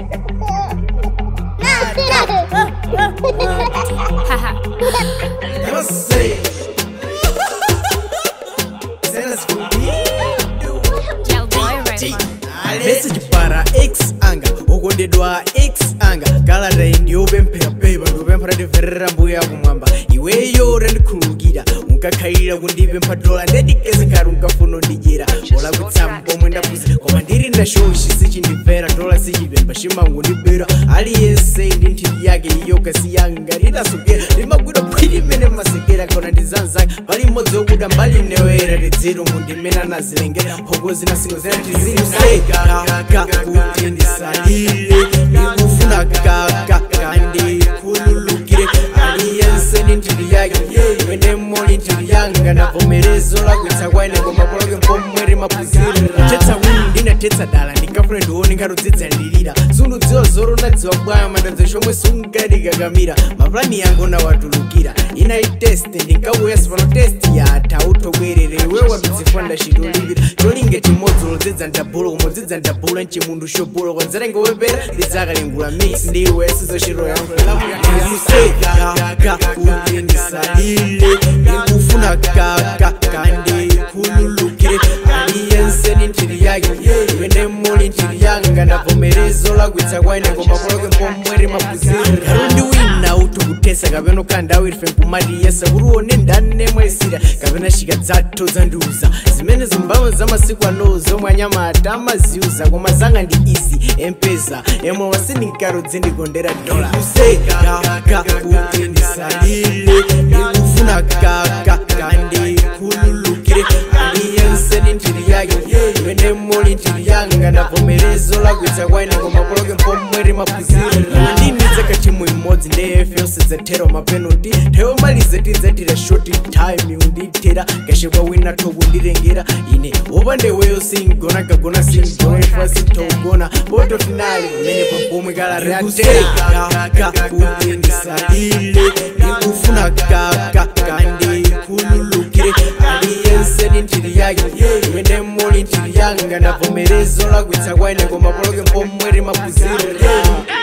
Eu sei. Cenas comigo. message para x anga ukondedwa x anga kalata iyi ndiyopemphera pepa ndikupemphera ndimverera mbuya kumwamba iweyo utandikhululukira unkakhalira kundipempha dola ndedikeze ngati unkafuna undidyera olakwitsamu pomwe ndapusa koma ndiri ndashoshi sichindimvera dola sichipempha chimangondibera aliyense ndi nthiti yake iyo kasi yanga ndidasokera ndimagwida phwiri imene masekera kona ndizanzaka pali mmodzi wokuda mbali newera tidziro mundimene anazilengera mphoko zinasingo zinatizimuseka kuti ndisalile ndikufuna kaka kandi khululukire aliyense ndi nthiti yake imene moli nthiti yanga ndavomerezo lakwitsa kwaine koma poloke mpomweri maphunziro tetsa wini ndinatetsa dala ndingafune ndione ngatodzidza ndilira sundudziwa zoro nadziwa bwayo mandadzo chomwe sungadikakamira maplani yangu nawatulukira inali test ndinkauya pano test yatha utobwerere iwe wadudzifanda chitolipira cholinga chimodzi lodzidza ndabhulo kumodzidza ndabhula mchimundu shobhulo konzera ngowepera ndidzakalengula mix ndiwe sizochito yanguimuseka kuti ndisalile ndikufuna kaka kandi khululukire aliyense ndi nthiti yake imene muli nthiti yanga ndavomerezo lakwitsa kwaine koma poloke mpomweri maphunziro kalo ndi wina utukutesa kapena ukhandawo irife nkumati yesa kuti uone ndane mwaisira kapena shika dzathu zandiuza zimene zimbamo za masiku ano zomwe anyamata amaziuza koma zanga ndi izi empeza emwe wasindinkarodze ndikondera dola kuseka kuti ndisalile ndikufuna kaka kandi khululukire aliyense ndi nthiti yake imene muli nthiti yanga ndavomerezo lakwitsa kwaine koma poloke mpomweri maphunziro ndinitseka chimwe imodzi ndeyefe yosedzatero mapenalty tewo malize tidzatira short time undithera kashekwa wina tokundilengera ine wopandeweyo singona kagona singona ifa sintogona poto finali umene pabomwe kalarateka kuti ndisalile ndikufuna kaka kandi khululukire aliyense ndi nthiti yake imene muli nthiti yanga ndavomerezo lakwitsa kwaine koma poloke mpomweri maphunziro